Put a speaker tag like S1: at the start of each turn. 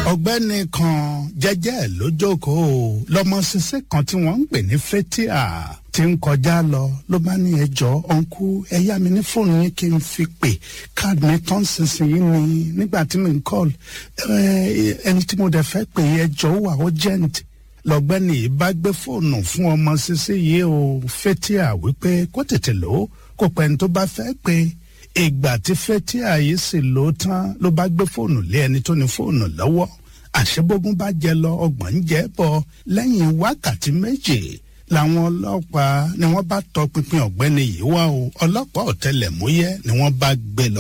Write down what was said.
S1: ọ̀gbẹ́ni kan jẹ́jẹ́ ló jókòó lọ́mọ ṣiṣẹ́ kan tí wọ́n ń pè ní fetia tí ń kọjá lọ ló bá ní ẹjọ́ ọ̀nkú ẹ yá mi ní fóònù yín kí n fi pè káàdì mi tán sísìnyí ni nígbà tí mi ń kọ́ọ̀lù ẹni tí mo dẹ̀ fẹ́ pè ẹjọ́ wà urgent lọ́gbẹ́ni yìí bá gbé fóònù fún ọmọ ṣiṣẹ́ yìí o fetia wípé kó tètè lò ó kó pẹ́ni tó bá fẹ́ pè ìgbà tí fetia yìí sì lò ó tán ló bá gbé fóònù lé ẹni tó ní fóònù lọ́wọ́ àṣebógún bá jẹ lọ ọgbọ̀n ń jẹ́ bọ̀ lẹ́yìn wákàtí méje làwọn ọlọ́pàá ni wọ́n bá tọpinpin ọ̀gbẹ́ni yìí wá o ọlọ́pàá ọ̀tẹlẹ̀múyẹ́ ni wọ́n bá gbé lọ.